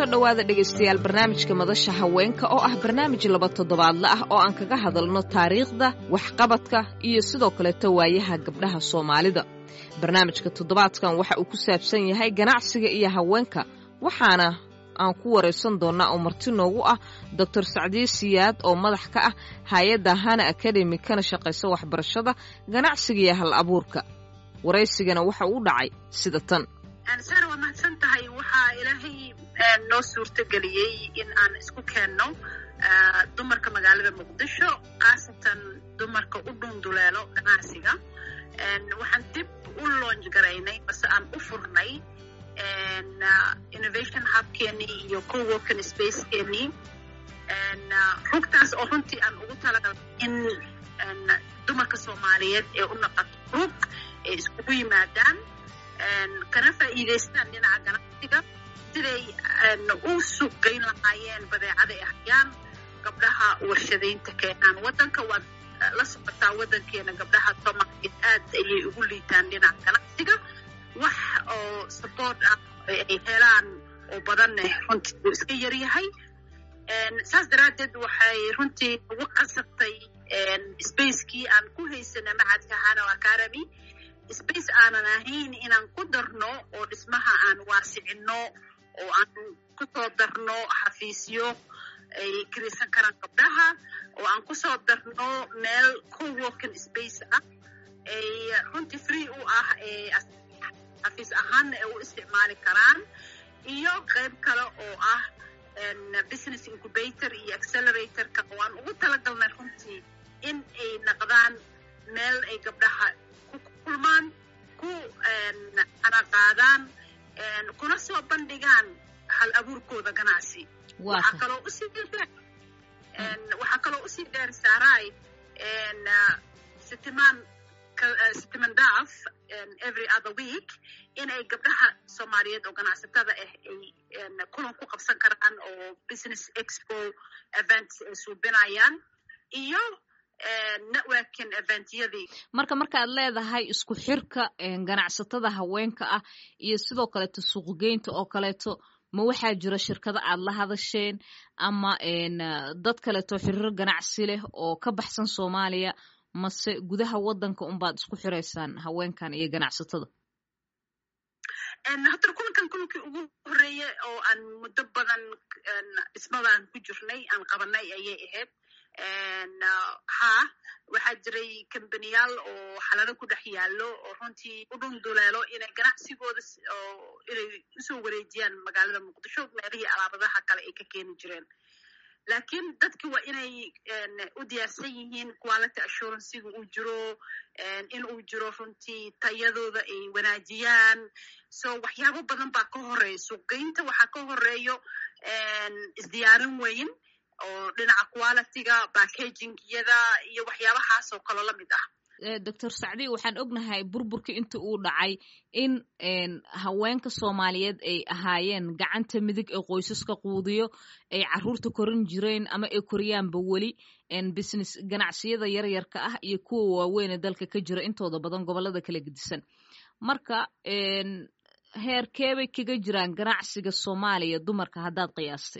soo dhowaada dhegaystayaal barnaamijka madasha haweenka oo ah barnaamij laba toddobaadle ah oo aan kaga hadalno taariikhda waxqabadka iyo sidoo kaleeto waayaha gabdhaha soomaalida barnaamijka toddobaadkan waxa uu ku saabsan yahay ganacsiga iyo haweenka waxaana aan ku waraysan doonnaa oo marti noogu ah doctor sacdiye siyaad oo madax ka ah hay-adda hana academi kana shaqaysa waxbarashada ganacsiga iyo hal abuurka waraysigana waxa uu dhacay sida tan sara waa mahadsan tahay waxaa ilaahay noo suurtageliyey in aan isku keenno dumarka magaalada muqdisho khaasatan dumarka u dhunduleelo ganacsiga waxaan dib u loonj garaynay base aan u furnay innovation hubkeenii iyo coworking spacekeenii rugtaas oo runtii aan ugu talagalay in dumarka soomaaliyeed ee u naqato rug ay iskugu yimaadaan kana faa'iidaystaan dhinaca ganacsiga siday u suuqgeyn lahaayeen badeecada ay hayaan gabdhaha warshadaynta keenaan waddanka waad la socotaa waddankeena gabdhaha soomaaliyeed aad ayay ugu liitaan dhinaca ganacsiga wax oo support ah ay helaan oo badanne runtii uu iska yaryahay saas daraaddeed waxay runtii ugu qasabtay spacekii aan ku haysana macadka hano academy space aanan ahayn inaan ku darno oo dhismaha aan waasicinno oo aan ku soo darno xafiisyo ay kiraysan karaan gabdhaha oo aan ku soo darno meel coworking space ah ay runtii free u ah xafiis ahaanna ay u isticmaali karaan iyo qayb kale oo ah business incubator iyo acceleratorka oo aan ugu talagalnay runtii in ay naqdaan meel ay gabdhaha kulmaan ku anaqaadaan kuna soo bandhigaan hal abuurkooda ganacsi waxaa kaloo usii waxaa kaloo usii dheer saaray sitimaan sitiman daaf every other week in ay gabdhaha soomaaliyeed oo ganacsatada ah ay kulan ku qabsan karaan oo business expo events ay suubinayaan iyo networking eventyadii marka markaad leedahay isku xirka ganacsatada haweenka ah iyo sidoo kaleeto suuqgeynta oo kaleeto ma waxaa jira shirkado aad la hadasheen ama dad kaleeto xiriiro ganacsi leh oo ka baxsan soomaaliya mase gudaha waddanka unbaad isku xiraysaan haweenkan iyo ganacsatada haddana kulankan kulankii ugu horreeye oo aan muddo badan dhismadaan ku jirnay aan qabanay ayay ahayd ha waxaa jiray kambaniyaal oo xalado ku dhex yaallo oo runtii u dhunduleelo inay ganacsigooda inay usoo wareejiyaan magaalada muqdisho meelihii alaabadaha kale ay ka keeni jireen laakiin dadki waa inay u diyaarsan yihiin quality assurancyga uu jiro in uu jiro runtii tayadooda ay wanaajiyaan so waxyaabo badan baa ka horeeya suuqgeynta waxaa ka horeeyo isdiyaarin weyn oo dhinaca qualityga backagingiyada iyo waxyaabahaas oo kaloo la mid ah doctor sacdi waxaan ognahay burburkii inta uu dhacay in haweenka soomaaliyeed ay ahaayeen gacanta midig ee qoysaska quudiyo ay caruurta korin jireen ama ay koriyaanba weli business ganacsiyada yaryarka ah iyo kuwa waaweynee dalka ka jira intooda badan gobolada kala gedisan marka heerkeebay kaga jiraan ganacsiga soomaaliya dumarka haddaad qiyaastay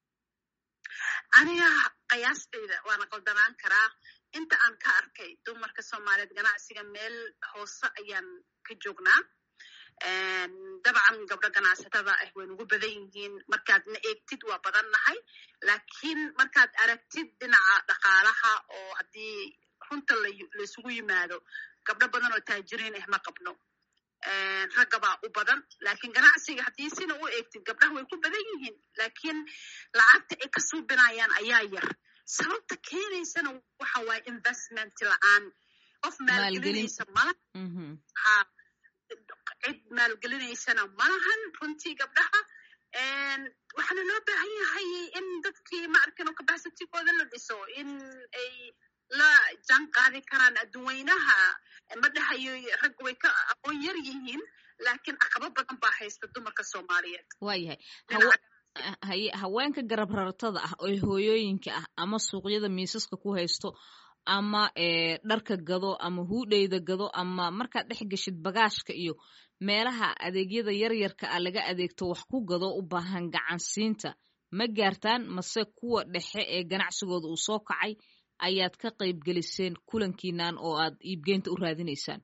aniga qiyaastayda waana qaldanaan karaa inta aan ka arkay dumarka soomaaliyeed ganacsiga meel hoose ayaan ka joognaa dabcan gabdho ganacsatada ah way nugu badan yihiin markaadna eegtid waa badan nahay laakiin markaad aragtid dhinaca dhaqaalaha oo haddii runta laysugu yimaado gabdho badan oo taajiriin ah ma qabno raggabaa u badan laakiin ganacsiga haddii sina u eegtid gabdhaha way ku badan yihiin laakiin lacagta ay ka suubinayaan ayaa yar sababta keenaysana waxa waaye investment la-aan qof maalgelinaysa malaha ha cid maalgelinaysana malahan runtii gabdhaha waxaana loo baahan yahay in dadkii ma arkin oo kabaxsatigooda la dhiso in ay la jaan qaadi karaan adduweynaha ma dhahayo ragga way ka aqoon yar yihiin laakiin caqabo badan baa haysta dumarka soomaaliyeed waayahay haye haweenka garab rartada ah oo hooyooyinka ah ama suuqyada miisaska ku haysto ama dharka gado ama huudheyda gado ama markaad dhex geshid bagaashka iyo meelaha adeegyada yaryarka ah laga adeegto wax ku gado u baahan gacansiinta ma gaartaan mase kuwa dhexe ee ganacsigooda uu soo kacay ayaad ka qayb geliseen kulankiinan oo aad iibgeynta u raadinaysaan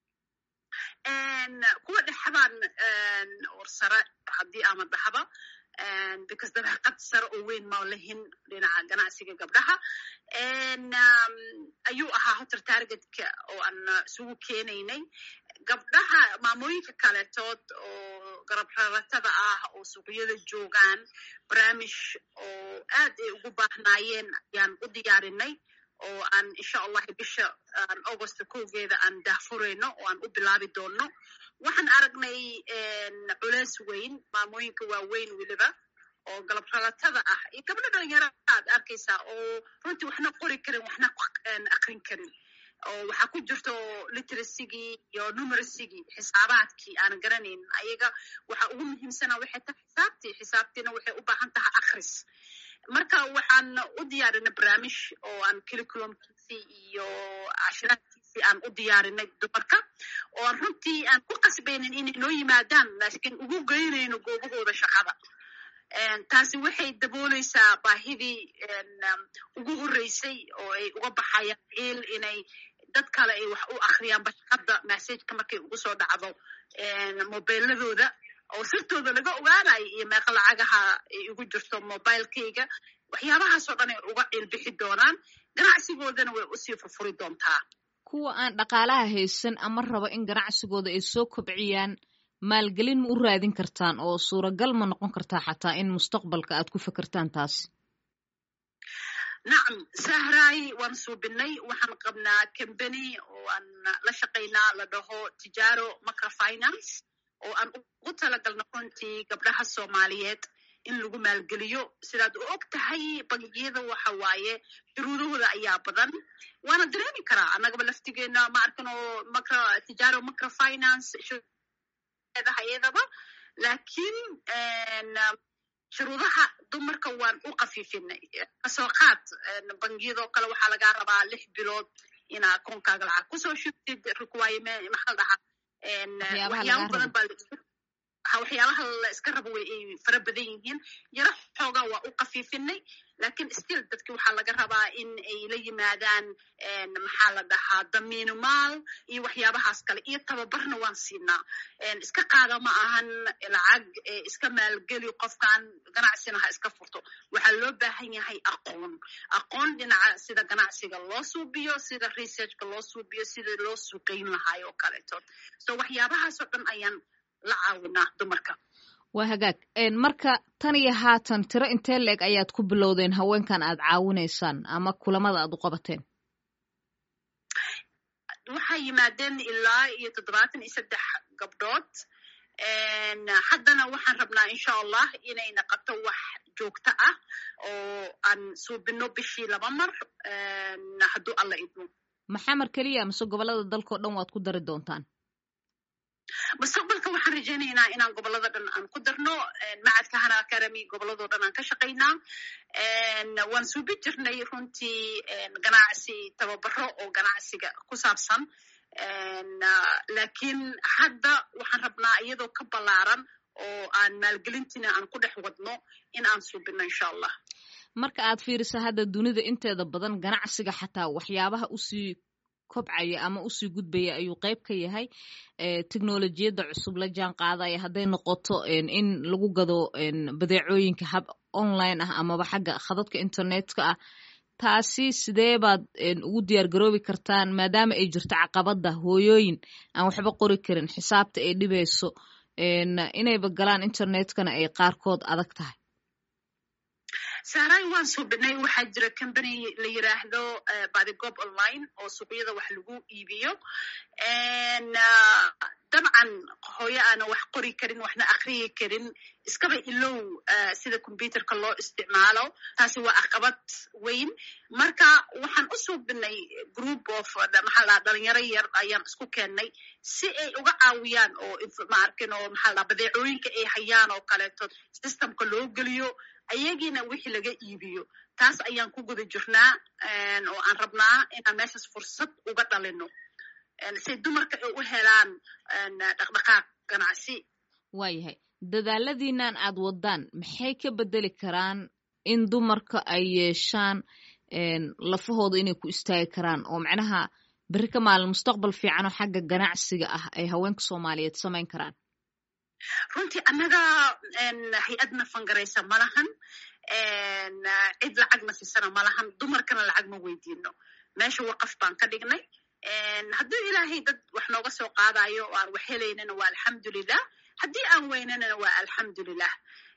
kuwa dhexbaan warsare haddii ama dhahaba because dabeeqad sare oo weyn ma lahin dhinaca ganacsiga gabdhaha ayuu ahaa hotar targetka oo aan isugu keenaynay gabdhaha maamooyinka kaletood oo garab raratada ah oo suuqyada joogaan barnaamij oo aad ay ugu baahnaayeen ayaan u diyaarinay oo aan insha allahi bisha augusta kowgeeda aan daahfurayno oo aan u bilaabi doonno waxaan aragnay culeys weyn maamooyinka waaweyn weliba oo galab ralatada ah iyo gabdho dhalinyaro aad arkaysaa oo runtii waxna qori karin waxna akrin karin oo waxaa ku jirto literasigii iyo numeracygii xisaabaadkii aan garanayn ayaga waxa ugu muhiimsana waxay tahay xisaabtii xisaabtiina waxay u baahan tahay akris marka waxaan u diyaarinay barnaamij oo aan caliculumkiisii iyo cashiraadkiisii aan u diyaarinay dumarka oo aan runtii aan ku qasbaynin inay noo yimaadaan laakiin ugu geynayno goobahooda shaqada taasi waxay dabooleysaa baahidii ugu horreysay oo ay uga baxayaan ciil inay dad kale ay wax u akhriyaan bashaqada massageka markay ugu soo dhacdo mobiladooda oo sirtooda laga ogaanayo iyo meeqa lacagaha ay ugu jirto mobilekayga waxyaabahaasoo dhan ay uga ciilbixi doonaan ganacsigoodana way usii furfuri doontaa kuwa aan dhaqaalaha haysan ama raba in ganacsigooda ay soo kobciyaan maalgelin ma u raadin kartaan oo suuragal ma noqon kartaa xataa in mustaqbalka aad ku fekertaan taas nacam sahraay waan suubinay waxaan qabnaa combany oo aan la shaqaynaa la dhaho tijaaro macrofinance oo aan ugu talagalno runtii gabdhaha soomaaliyeed in lagu maalgeliyo sidaad u og tahay bangiyada waxa waaye shuruudahooda ayaa badan waana dareemi karaa annagaba laftigeena ma arkano macro tijaaro macrofinance hayadaba laakiin shuruudaha dumarka waan u kafiifinay kasoo qaad bangiyadoo kale waxaa lagaa rabaa lix bilood inaa koonkaaga lacag kusoo shubtid requirement maxaa la dhahaa waxyaaba badan baa waxyaabaha la iska rabo way ay fara badan yihiin yaro xoogaa waa u kafiifinay lakin still dadki waxaa laga rabaa in ay la yimaadaan maxaa la dhahaa damiino maal iyo waxyaabahaas kale iyo tababarna waan siinaa iska qaada ma ahan lacag iska maalgeli qofkan ganacsina ha iska furto waxaa loo baahan yahay aqoon aqoon dhinaca sida ganacsiga loo suubiyo sida researchka loo suubiyo sida loo suuqayn lahaay oo kaleeto so waxyaabahaasoo dhan ayaan la caawinaa dumarka waa hagaag marka tan iyo haatan tiro intee la-eg ayaad ku bilowdeen haweenkan aad caawinaysaan ama kulamada aad u qabateen waxay yimaadeen ilaa iyo toddobaatan iyo saddex gabdhood haddana waxaan rabnaa insha allah inay naqoto wax joogto ah oo aan suubino bishii laba mar hadduu alla idmo maxamar keliya mise gobolada dalkao dhan waad ku dari doontaan mustaqbalka waxaan rajaynaynaa inaan gobolada dhan aan ku darno macadka hana academy goboladoo dhan aan ka shaqaynaa waan suubi jirnay runtii ganacsi tababaro oo ganacsiga ku saabsan lakiin hadda waxaan rabnaa iyadoo ka ballaaran oo aan maalgelintiina aan ku dhex wadno in aan suubino insha allah marka aad fiirisa hadda dunida inteeda badan ganacsiga xataa waxyaabaha usii kobcaya ama usii gudbaya ayuu qayb ka yahay technolojiyadda cusub la jaan qaadaya hadday noqoto in lagu gado badeecooyinka hab online ah amaba xagga khadadka internetka ah taasi sidee baad ugu diyaar garoobi kartaan maadaama ay jirto caqabada hooyooyin aan waxba qori karin xisaabta ay dhibayso inayba galaan internetkana ay qaarkood adag tahay saaray waan suubinay waxaa jira combany la yiraahdo badigoob online oo suuqyada wax lagu iibiyo dabcan hooyo aana wax qori karin waxna akriyi karin iskaba ilow sida computerka loo isticmaalo taasi waa caqabad weyn marka waxaan u suubinay group of maxaa la dhalinyaro yar ayaan isku keennay si ay uga caawiyaan oo maarkin oo maxaa la badeecooyinka ay hayaan oo kaleeto systemka loo geliyo ayagiina wixii laga iibiyo taas ayaan ku guda jirnaa oo aan rabnaa inaan meeshaas fursad uga dhalino say dumarka ay u helaan dhaqdhaqaaq ganacsi waayahay dadaaladiinan aad wadaan maxay ka bedeli karaan in dumarka ay yeeshaan lafahooda inay ku istaagi karaan oo macnaha berri ka maalin mustaqbal fiican oo xagga ganacsiga ah ay haweenka soomaaliyeed samayn karaan runtii annaga hay-adna fangaraysa ma lahan cid lacagna siisana ma lahan dumarkana lacag ma weydiino meesha waqaf baan ka dhignay hadduu ilaahay dad wax nooga soo qaadayo oo aan wax helaynana waa alxamdulilah haddii aan weynanana waa alxamdulilah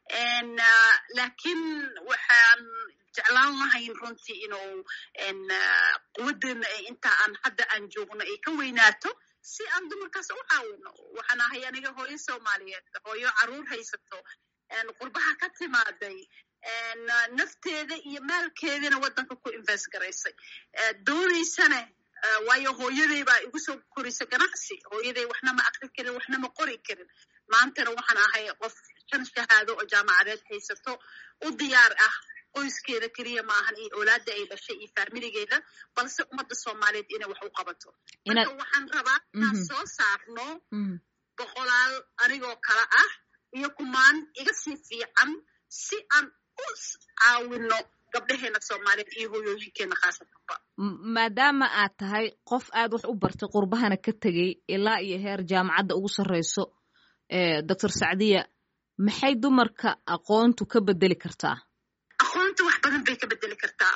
laakiin waxaan jeclaan lahayn runtii inuu quwaddeena inta aan hadda aan joogno ay ka weynaato si aan dumarkaas u caawino waxaan ahay aniga hooyo soomaaliyeed hooyo caruur haysato qurbaha ka timaaday nafteeda iyo maalkeedina waddanka ku invest garaysay doonaysane waayo hooyaday baa igu soo korisay ganacsi hooyaday waxna ma akri karin waxna ma qori karin maantana waxaan ahay qof shan shahaado oo jaamacadeed haysato u diyaar ah qoyskeeda keliya maahan iyo oolaada ay dhashay iyo faamiligeeda balse ummadda soomaaliyeed inay wax u qabato marka waxaan rabaa inaan soo saarno boqolaal anigoo kale ah iyo kumaan iga sii fiican si aan u caawino gabdhaheena soomaaliyeed iyo hoyooyinkeena khaasatanba maadaama aad tahay qof aad wax u bartay qurbahana ka tegey ilaa iyo heer jaamacadda ugu sarreyso doctor sacdiya maxay dumarka aqoontu ka bedeli kartaa aqoonta wax badan bay ka bedeli kartaa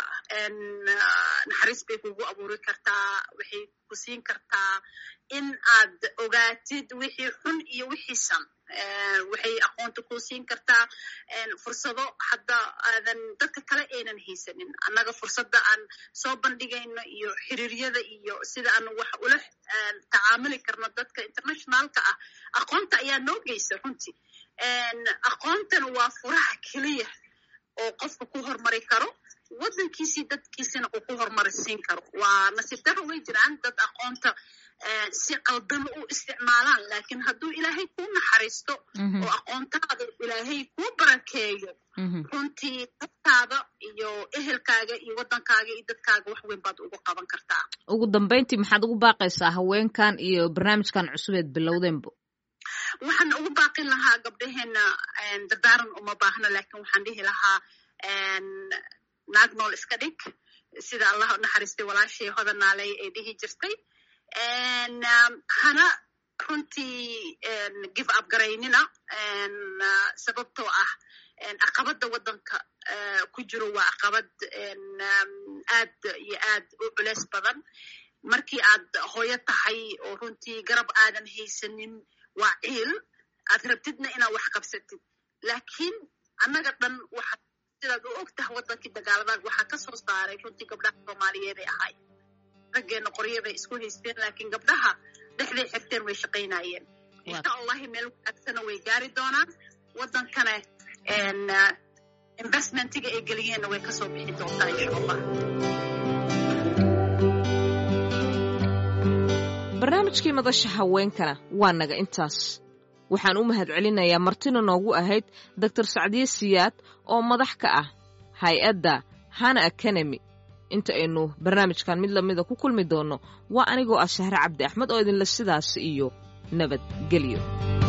naxariis bay kugu abuuri kartaa waxay ku siin kartaa in aad ogaatid wixii xun iyo wixii san waxay aqoonta ku siin kartaa fursado hadda aadan dadka kale aynan haysanin annaga fursadda aan soo bandhigayno iyo xiriiryada iyo sida aan wax ula tacaamuli karno dadka internationalka ah aqoonta ayaa noo geysa runtii aqoontana waa furaha keliya oo qofka ku hormari karo waddankiisii dadkiisina uu ku horumarisiin karo waa nasiib daro way jiraan dad aqoonta si qaldama u isticmaalaan laakiin hadduu ilaahay kuu naxariisto oo aqoontaada ilaahay kuu barakeeyo runtii dadkaada iyo ehelkaaga iyo waddankaaga iyo dadkaaga wax weyn baad ugu qaban kartaa ugu dambayntii maxaad ugu baaqaysaa haweenkan iyo barnaamijkan cusubeed bilowdeenbo waxaan ugu baaqin lahaa gabdhaheena dardaaran uma baahno laakiin waxaan dhihi lahaa naag nool iska dhig sida allah naxariistay walaashii hodanaaley ay dhihi jirtay hana runtii give up garaynina sababtoo ah caqabadda waddanka ku jiro waa caqabad aad iyo aad u culeys badan markii aad hooyo tahay oo runtii garab aadan haysanin waa ciil aad rabtidna inaad wax qabsatid laakiin annaga dhan waxa sidaad u og tahay waddankii dagaaladan waxaa ka soo saaray runtii gabdhaha soomaaliyeeday ahay raggeena qoryaday isku haysteen laakiin gabdhaha dhexday xirteen way shaqaynayeen insha allahi meel wanaagsana way gaari doonaan waddankana investmentiga ay geliyeenna way kasoo bixi doontaa insha allah barnaamijkii madasha haweenkana waa naga intaas waxaan u mahad celinayaa martina noogu ahayd doctor sacdiye siyaad oo madax ka ah hay-adda hana academy inta aynu barnaamijkan mid lamida ku kulmi doonno waa anigoo ah shahre cabdi axmed oo idinle sidaas iyo nabadgelyo